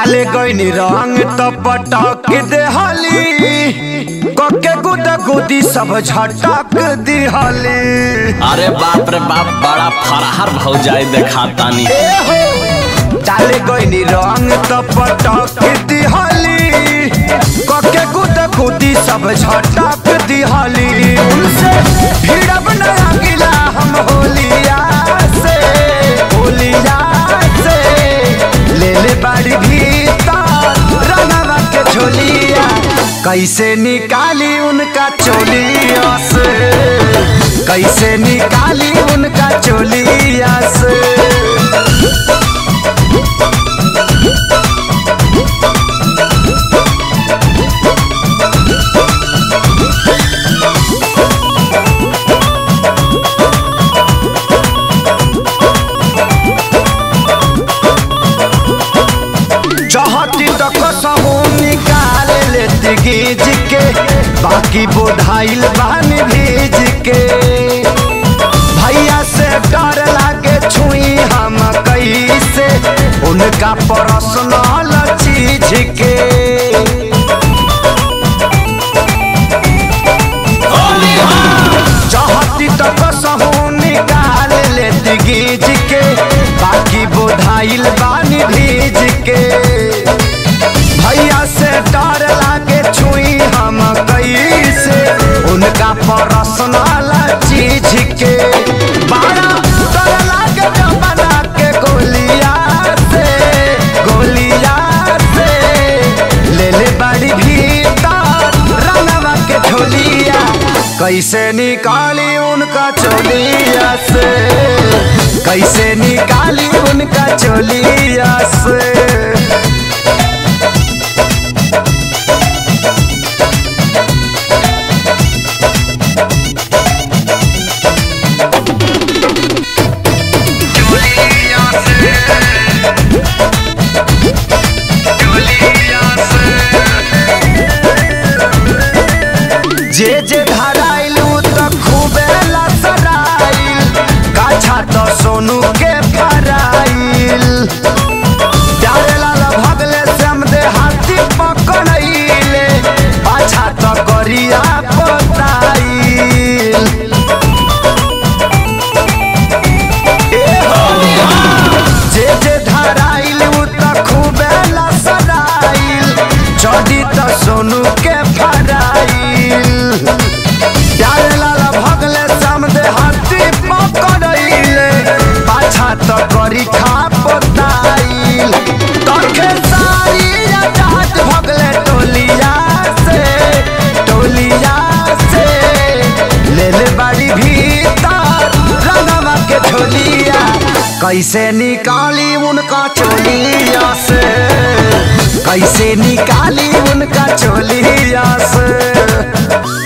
डाले गईनी रंग तो पटक देहली कके गुद गुदी सब झटक दिहली अरे बाप रे बाप बड़ा फरहर भौजाई देखा तानी डाले गईनी रंग तो पटक दिहली कके गुद गुदी सब झटक दिहली उनसे भिड़ब नया गिला हम होलिया से होलिया से ले ले बाड़ी भीतर रंगवा के झोलिया कैसे निकाली उनका चोलिया से कैसे निकाली उनका चोलिया से चाहती तो कसहू निकाल लेती गीज के बाकी बोधाइल बहन भीज के भैया से डर लागे छुई हम कैसे उनका पर्सनल चीज के चाहती तो कसहू निकाल लेती गीज के बाकी बोधाइल बानी भीज के भैया से डर लागे छुई हम कैसे उनका पर्सनल चीज के बड़ा डर लागे जमाना के गोलिया से गोलिया से ले ले बड़ी भीतर रंगवा के झोलिया कैसे निकाली उनका चोलिया से कैसे निकाली उनका चोलिया से जे जे धराइलू त खूबे लसराइल गाछा तो सोनू के फराइल प्यारे लाल भगले श्याम दे हाथी पकड़ैले पाछा तो करिया पोताइल जे जे धराइल उ त खूबे लसराइल चढ़ी त सोनू के फराइल प्यारे लाल भगले श्याम दे हाथी पकड़ैले पाछा त करी खा पोताइल तखे सारी जात भगले टोलिया से टोलिया से ले ले बाड़ी भीतर रंगवा के झोलिया कैसे निकाली उनका चोलिया से कैसे निकाली उनका चोलिया से